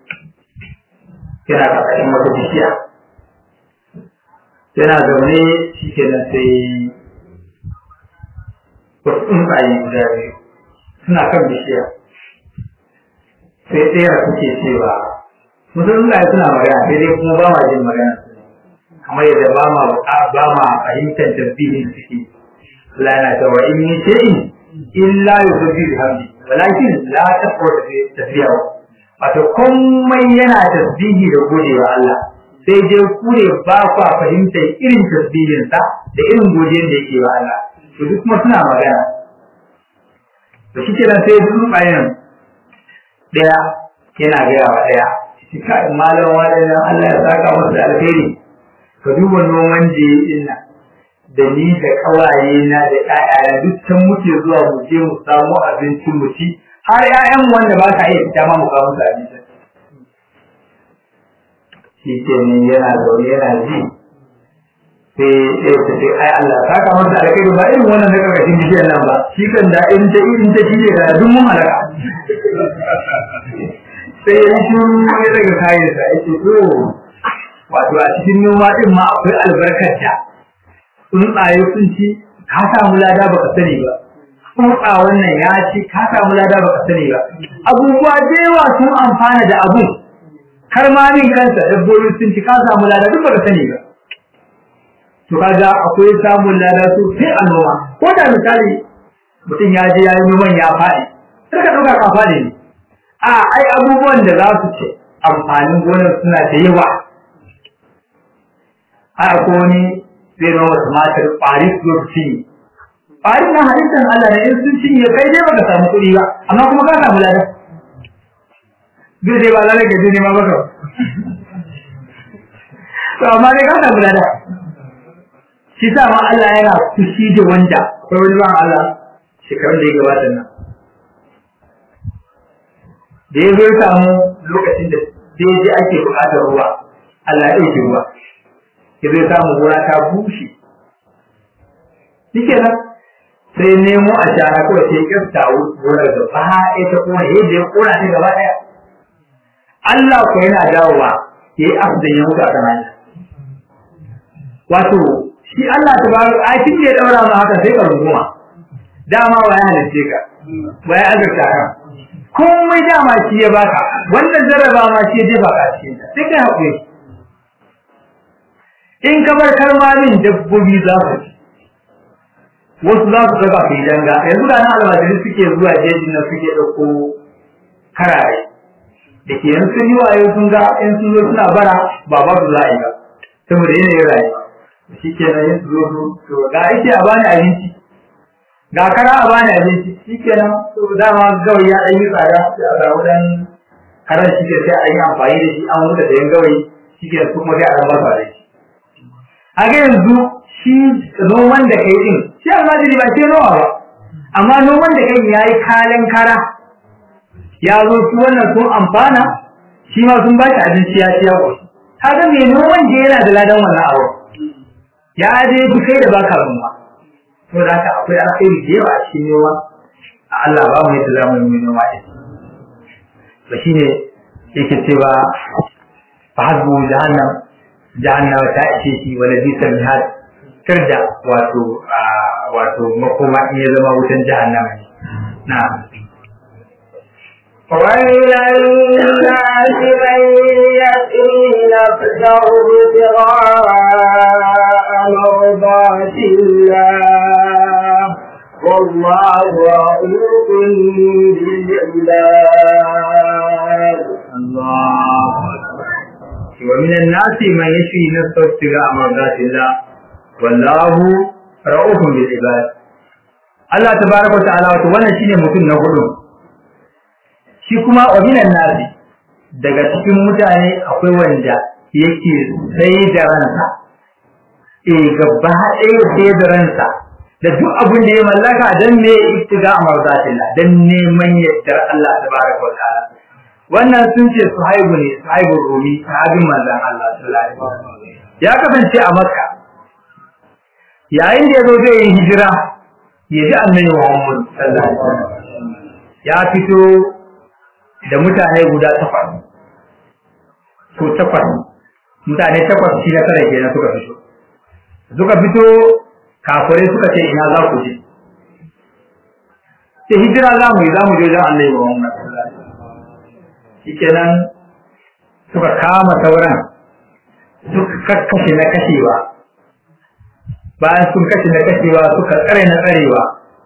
yana ƙarƙashin wata bishiya yana zaune shi kenan sai wasu tsuntsaye guda biyu suna kan bishiya sai tsera suke cewa mutum tsuntsaye suna magana sai dai kuma ba ma jin magana kamar yadda ba ma ba ma fahimtar tasbihin suke Allah yana cewa in min shay'in illa yusabbihu bihamdi walakin la tafqahu tasbihahu wato komai yana tasbihi da godewa Allah sai dai ku ne ba ku fahimtar irin tasbihin sa da irin godiyar da yake wa Allah to duk kuma suna magana to shi kenan sai duk bayan daya yana gaya wa daya shi ka malam wani Allah ya saka masa alheri ka duba noman je din nan da ni da kawaye na da ƴaƴana duk can muke zuwa mu je mu samu abinci mu ci har ƴaƴan wanda ba ka iya fita ma mu kawo musu abinci shi ke nan yana zaune yana ji sai sai ta ce ai Allah ta ka masa alkai ba irin wannan na karkashin bishiyar nan ba shi kan da in ta in ta shi ne da duk mun halaka sai ya shi ya daga kayan sa ya ce to wato a cikin noma din ma akwai albarkar da tsuntsaye sun ci ka samu lada baka sani ba tsutsa wannan ya ci ka samu lada baka sani ba abubuwa da yawa sun amfana da abu har ma min kansa dabbobi sun ci ka samu lada duk baka sani ba to kaga akwai samun lada sosai a noma ko da misali mutum ya je ya yi noman ya faɗi sai ka ɗauka ka faɗi ne a ai abubuwan da za su ce amfanin gonar suna da yawa a ko wani zai noma tumatir ƙwari su zo su cinye ƙwari na halittar Allah ne in sun cinye kai dai baka samu kuɗi ba amma kuma ka samu lada zai dai ba lalai ka je nema baka to amma dai ka samu lada shi sa ma Allah yana fushi da wanda akwai wani ban Allah shekarun da ya gabata nan da ya zo samu lokacin da daidai ake buƙatar ruwa Allah ya ɗauke ruwa ya zo samu gona ta bushe shike nan sai nemo a shara kawai sai kyasta gonar da ba ya ta kona yadda ya kona ta gaba ɗaya Allah ko yana dawowa ya yi afdan ya mutu a kanani wato shi Allah ta baro ai kin da ya daura ma haka sai ka runguma dama wa ya halice ka wa ya azurta ka komai dama shi ya baka wannan jarraba ma shi ya jefa ka cikin ta sai kai hakuri in ka bar karmamin dabbobi za su ci wasu za su daga kai danga yanzu da na almajiri suke zuwa jejin nan suke ɗauko karare da ke yanzu sun yi wayo sun ga in sun zo suna bara ba ba su za a yi ba saboda yanayin rayuwa shi ke nan yin su zo su to ga ake a bani abinci ga kara a bani abinci shi ke nan to dama gawayi ya ɗan yi tsada sai a samu ɗan karan shi ke sai a yi amfani da shi an wuta da yan gawayi shi ke su kuma sai a ɗan ba su a shi a ga yanzu shi noman da kai din shi almajiri ba ce nawa ba amma noman da kai ya yi kalan kara ya zo su wannan sun amfana shi ma sun ba shi abinci ya ci ya ƙoshi kaga mai noman je yana da ladan wannan abu ya je fi kai da baka rumma to da haka akwai alkhairi da yawa a cikin noma a Allah ba mu yadda za mu yi noma ɗin ba shine yake cewa fa hasbu jahannam jahannama ta ishe shi wala bisa mihad kirda wato wato makoma in ya zama wutan jahannama ne na ومن الناس من يأتي نفسه ابتغاء مرضات الله والله رؤوف بالعباد الله ومن الناس من يشفي نفسه ابتغاء مرضات الله والله رؤوف بالعباد Allah tabaraka wa ta'ala wato wannan shine mutum na hudu shi kuma wa minan nasi daga cikin mutane akwai wanda yake sai da ransa eh gaba ɗaya sai da ransa da duk abin da ya mallaka dan ne ittiga amarzatillah dan neman yardar Allah tabaraka wa ta'ala wannan sun ce suhaibu ne suhaibu rumi sahabin manzon Allah sallallahu alaihi wasallam ya kasance a makka yayin da yazo zai yi hijira ya ji annabi Muhammad sallallahu alaihi wasallam ya fito da mutane guda takwas ko takwas mutane takwas shi na tare kenan suka fito suka fito kafirai suka ce ina za ku je sai hijira za mu yi za mu je wajen annabi Muhammad sallallahu alaihi wasallam shikenan suka kama sauran suka kakkashe na kashewa bayan sun kashe na kashewa suka tsare na tsarewa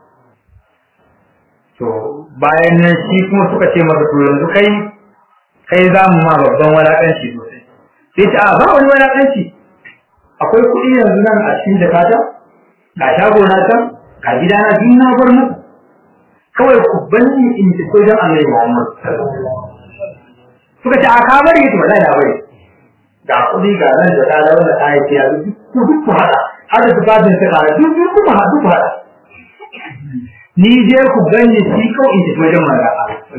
to bayan nan shi kuma suka ce masa to yanzu kai kai za mu ma babban walakanci sosai sai ta a ba wani walakanci akwai kuɗi yanzu nan a cikin jakata ga shago na can ga gida na biyu na bar muku kawai ku bani in ci sojan annabi Muhammad suka ce a ka bari ita wallahi na bari ga kuɗi ga nan da ta wanda ta yi ya duk duk ku hada har da tufafin ta kara duk duk ku hada duk ku hada ni je ku ganye shi ko in tafi wajen mara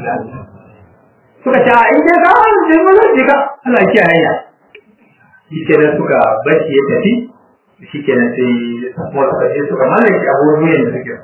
suka ce a in je ka an je mu zai ka Allah ya hanya shi kenan suka bashi ya tafi shi kenan sai kuma suka je suka mallaki abubuwan da suke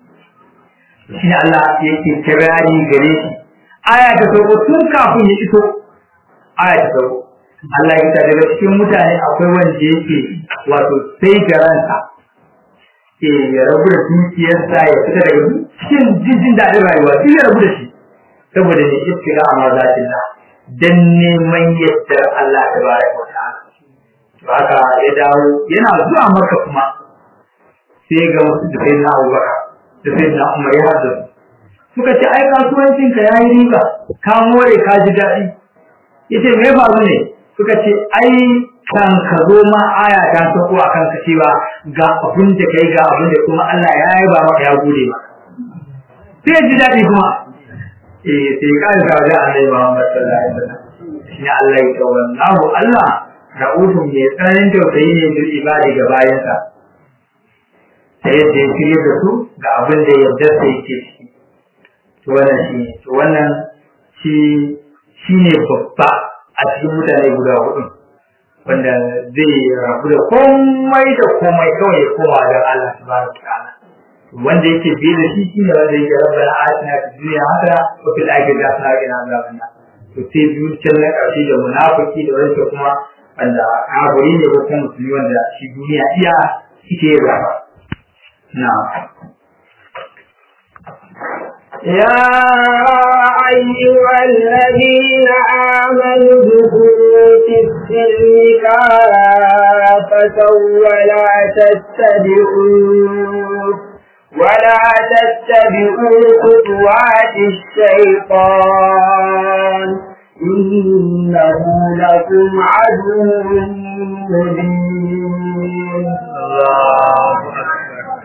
shi ne Allah yake kirari gare shi aya ta sauko tun kafin ya iso aya ta sauko Allah ya ta daga cikin mutane akwai wanda yake wato sai da ransa ke ya rabu da dukiyarsa ya fita daga cikin jin daɗin rayuwa shi ya rabu da shi saboda ne iftira a mazatin na dan neman yadda Allah ta baraka wa ta'ala to haka ya dawo yana zuwa maka kuma sai ga wasu da sai na Abubakar da sai na Umar ya haɗu suka ce ai kasuwancin ka yayi riba ka more ka ji daɗi yace me faru ne suka ce ai kan ka zo ma aya ta sako a kan ka cewa ga abin da kai ga abin da kuma Allah ya yi ba maka ya gode ma sai ji daɗi kuma eh sai ka ga ga Allah Muhammad sallallahu alaihi wasallam shi Allah ya tawallahu Allah ra'ufun mai tsananin tausayi ne bil ibadi ga bayansa ta yadda ya shirya da su ga abin da yadda sai yake ciki to wannan shi to wannan shi shine babba a cikin mutane guda hudu wanda zai rabu da komai da komai kawai ya koma ga Allah subhanahu wataala wanda yake bi da shi shine wanda yake rabbana atina fid dunya hasana wa fil akhirati hasana wa qina adhaban nar to sai biyu can na ƙarshe da munafiki da wanda kuma wanda kafiri ne ko kuma musulmi wanda shi duniya iya ita ya zaba na'am يا أيها الذين آمنوا ادخلوا في السلم كافة رأفة ولا تتبعوا ولا تتبعوا خطوات الشيطان إنه لكم عدو مبين الله أكبر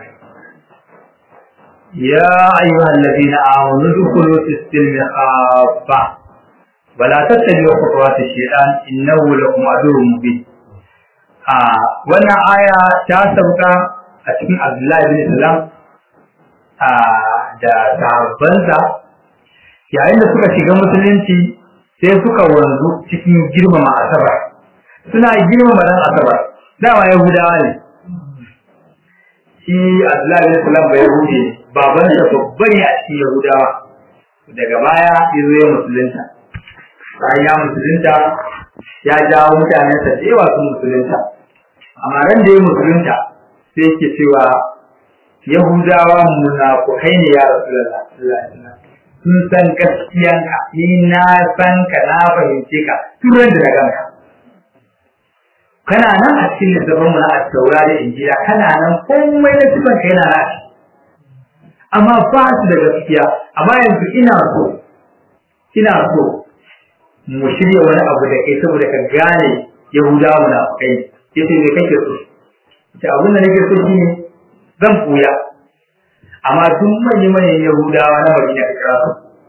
يا أيها الذين آمنوا ادخلوا في السلم خافة ولا تتبعوا خطوات الشيطان إنه لكم عدو مبين آه وانا آية تاسبقا أتكين عبد الله بن سلام آه da sahabbansa yayin da suka shiga musulunci sai suka wanzu cikin girmama asabar suna girmama ran asabar dama yahudawa ne shi Abdullahi bin Salam bai hude baban sa babban ne a cikin Yahudawa daga baya ya zo ya musulunta bayan ya musulunta ya jawo mutanen sa da yawa sun musulunta amma ran da ya musulunta sai yake cewa Yahudawa munafukai ne ya Rasulullah sun san gaskiyanka ni na san ka na fahimce ka turan da daga ka kana nan a cikin littafin mu na at-taura da injila kana nan komai na sifan kai na nashi amma ba su da gaskiya amma yanzu ina so ina so mu shirya wani abu da kai saboda ka gane yahudawa na kai yace me kake so ce abin da nake so shine zan koya amma duk manyan manyan yahudawa na madina ka kira su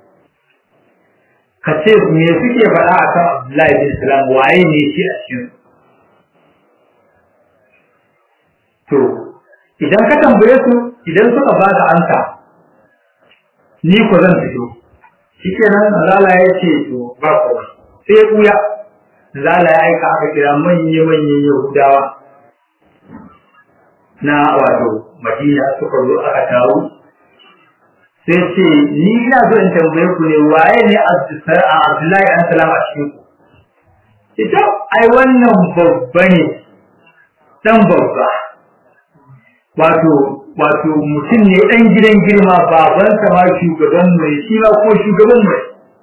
ka ce me suke faɗa akan Abdullahi bin Salam waye ne shi a cikin su To, idan ka tambaye su idan suka ba ka ansa, ni ko zan fito. Shi kenan Zala ya ce to ba kowa. Sai ya ɓuya. Zala ya aika aka kira manya-manyan Yahudawa na wato Madina suka zo aka taru. Sai ce, ni ina so in tambaye ku ne waye ne Abdullahi an salama a cikin ku. Ita, ai wannan babba ne, ɗan babba. wato wato mutum ne dan gidan girma baban sa ma shugaban mai shi ma ko shugaban mai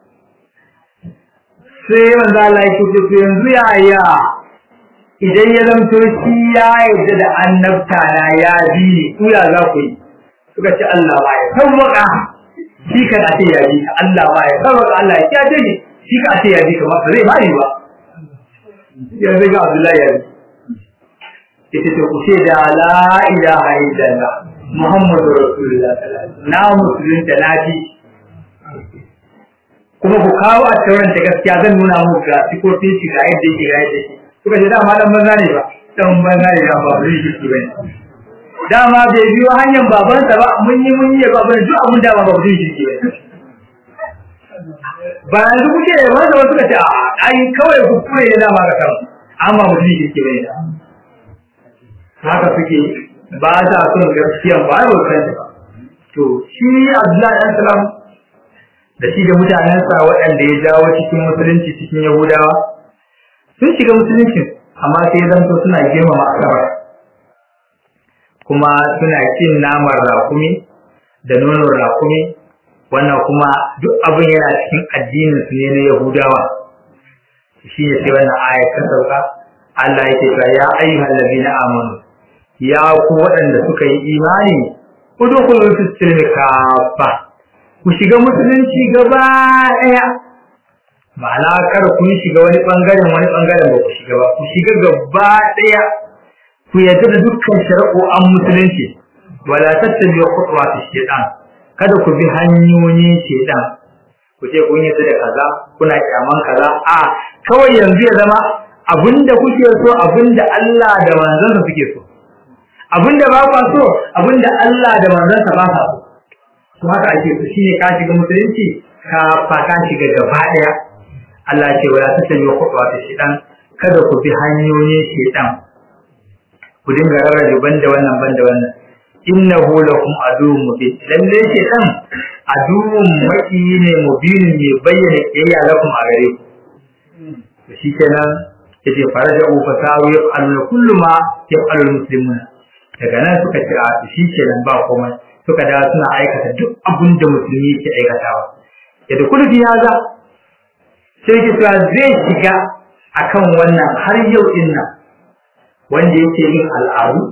sai manzo Allah ya ce to yanzu ya ya idan ya zanto shi ya yarda da annabta na ya bi ni ku ya za ku yi suka ce Allah ba ya sauwaka shi kan a ce ya bi Allah ba ya sauwaka Allah ya kiyaye ni shi ka a ce ya bi kamar ba zai ba ni ba yanzu ga Abdullahi ya bi ita ce ku ce da la ilaha illallah muhammadu rasulullah na musulunta na ji kuma ku kawo a tauran ta gaskiya zan nuna muku ga sifofin shi ga yadda yake ga yadda yake kuka ce dama dan banza ne ba dan banza ne ba ba zai shi bane dama bai biyo hanyar babansa ba mun yi mun yi baban duk abun da ba zai shi bane ba yanzu kuke wanda wasu ka ce a ai kawai ku kure ne dama ga kan amma mutum shi bane da haka suke ba ta son gaskiya ba ba san ba to shi Abdullahi dan salam da shi da mutanensa waɗanda ya jawo cikin musulunci cikin Yahudawa sun shiga musulunci amma sai zanto suna girmama asabar kuma suna cin naman rakumi da nonon rakumi wannan kuma duk abin yana cikin addinin su ne na Yahudawa shi ne sai wannan ayat ta sauka Allah yake cewa ya ayyuhal ladina amanu ya ku waɗanda suka yi imani udkhulu fi silmi kafa ku shiga musulunci gaba ɗaya ma'ana kar ku shiga wani bangaren wani bangaren ba ku shiga ba ku shiga gaba ɗaya ku yarda da dukkan shari'o'an musulunci wala tattabi'u khutuwati shaytan kada ku bi hanyoyin shaytan ku ce kun yarda da kaza kuna kyaman kaza a kawai yanzu ya zama abinda kuke so abinda Allah da manzansa suke so abinda ba ku so abinda Allah da manzansa ba sa so to haka ake so shine ka shiga musulunci ka fa ka shiga gaba daya Allah ce wala tattabi'u khutuwati shaytan kada ku bi hanyoyin shaytan ku dinga rarrabe banda wannan banda wannan innahu lakum aduwwun mubin lalle shaytan aduwwun maki ne mubin ne bayyana kiyaya lakum a gare ku to shikenan yace faraja fa sawu yaqalu kullu ma yaqalu muslimuna daga nan suka ce a shikenan ba komai suka da suna aikata duk abin da musulmi yake aikatawa yadda kullu fi haza sai ki tsaya zai shiga akan wannan har yau din nan wanda yake yin al'adu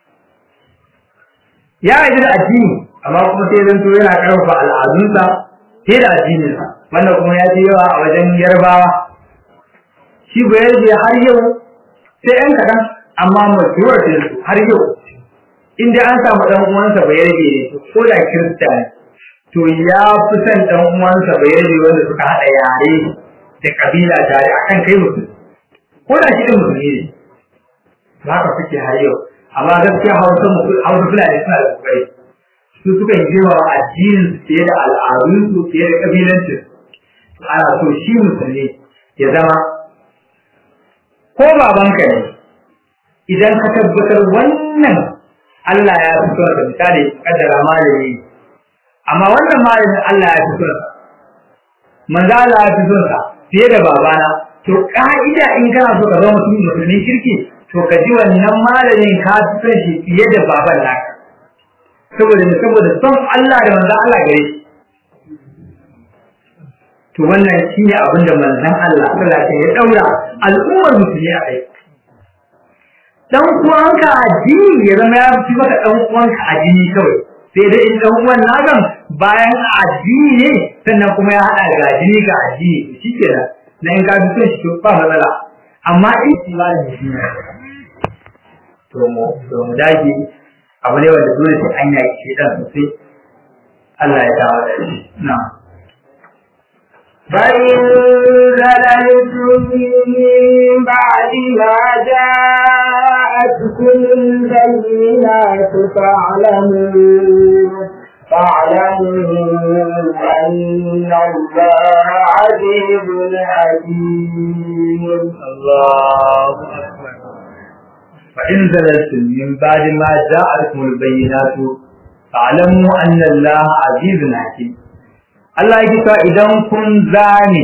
ya yi da addini amma kuma sai zan to yana karfafa al'adunsa sai da addininsa wannan kuma ya fi yawa a wajen yarbawa shi ba yarje har yau sai yan kaɗan amma mutuwar da su har yau in dai an samu ɗan uwansa ba yarje ne ko da kirista ne to ya fi son ɗan uwansa ba yarje wanda suka haɗa yare da ƙabila tare akan kai mutum ko da shi ɗin musulmi ne ba haka suke har yau amma gaskiya hausa hausa fulani suna da kokari su suka yi girma addinin su fiye da al'adun su fiye da kabilancin ana so shi musulmi ya zama ko babanka ne idan ka tabbatar wannan Allah ya fi son ka misali kaddara malami amma wannan malamin Allah ya fi son sa manzo Allah ya fi son sa fiye da babana to ka'ida in kana so ka zama mutum musulmi kirki to ka ji wannan malamin ka fi son shi fiye da baban naka saboda ne saboda son Allah da manzon Allah gare shi to wannan shine abin da manzon Allah sallallahu alaihi ya daura al'ummar musulmi a kai dan uwanka addini ya zama ya fi maka dan uwanka addini kawai sai dai in dan uwan nagan bayan addini ne sannan kuma ya hada ga addini ga addini shikenan na in ka fi son shi to ba matsala amma in malamin shi ne to mu to mu dage abu ne wanda dole sai an yaki shi dan sosai Allah ya dawo da shi na فإن زللتم من بعد ما جاءتكم البينات فاعلموا فاعلموا أن الله عزيز حكيم الله أكبر فإن زللتم من بعد ما جاءتكم البينات فاعلموا أن الله عزيز حكيم Allah ya kisa idan kun zane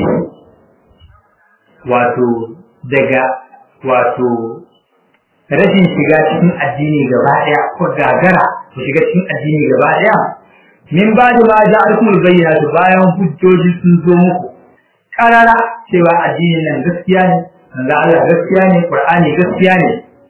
wato daga wato rashin shiga cikin addini gaba ɗaya ko gagara ku shiga cikin addini gaba ɗaya min ba da ma ja alkumul bayyana bayan hujjoji sun zo muku karara cewa addinin nan gaskiya ne manzo Allah gaskiya ne Qur'ani gaskiya ne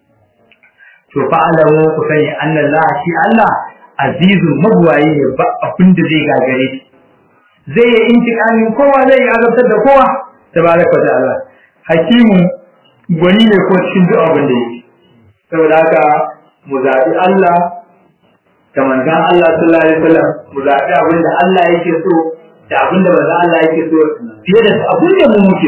to fa alamu ku sani annallaha shi Allah azizun magwayi ne ba abin da zai gagare shi zai yi intikamin kowa zai yi azabtar da kowa tabaraka da Allah hakimu gwani ne ko cikin duk abin da yake saboda haka mu zaɓi Allah da manzon Allah sallallahu alaihi wasallam mu zaɓi abin da Allah yake so da abin da manzon Allah yake so fiye da abin da mu muke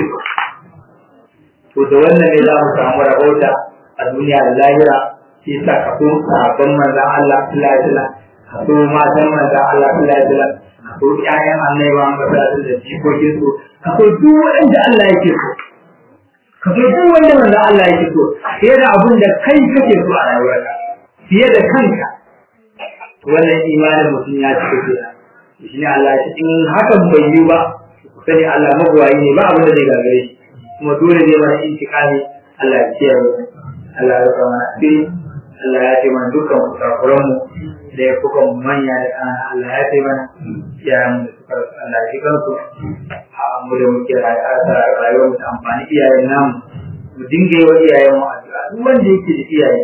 so to da wannan ne za mu samu rahota a duniya da lahira shi yasa ka so sabon manzon Allah sallallahu alaihi wasallam ka so matan manzon Allah sallallahu alaihi wasallam ka so ƴaƴan annabi ba ga da jikokin su ka so duk wanda Allah yake so ka so duk wanda manzon Allah yake so fiye da abin da kai kake so a rayuwarka fiye da kanka wannan imanin mutum ya cika kenan shi ne Allah ya in hakan bai yi ba ku sani Allah magwayi ne ba abin da zai gagare shi kuma dole ne mana intikami Allah ya kiyaye Allah ya rufa mana asiri Allah ya ce mana dukkan kurakuran mu da ya kuka manya da ƙana Allah ya ce mana iyayen mu da suka rasu Allah ya ji kansu a mu da muke rayuwar mu ta amfani iyayen namu mu dinga yi wa iyayen mu addu'a duk wanda yake da iyaye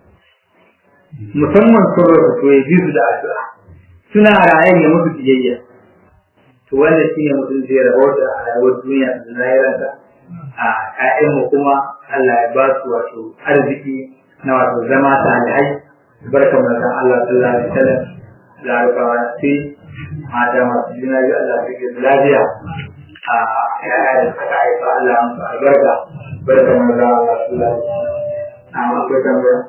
musamman sun rasu to ya ji su da addu'a suna raye ne musu biyayya to wannan shine mutum zai rabauta a rayuwar duniya da lahirarsa a ƴaƴanmu kuma Allah ya ba su wato arziki na wato zama salihai barkan manzon Allah sallallahu alaihi wasallam da rubawa sai mata masu juna biyu Allah su ke lafiya a ƴaƴa da suka haifa Allah ya musu albarka barkan manzon Allah sallallahu alaihi wasallam na akwai tambaya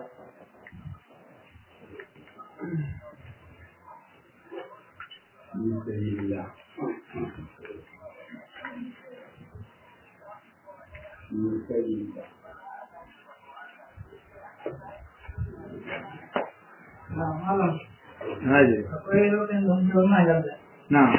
Naje. Na.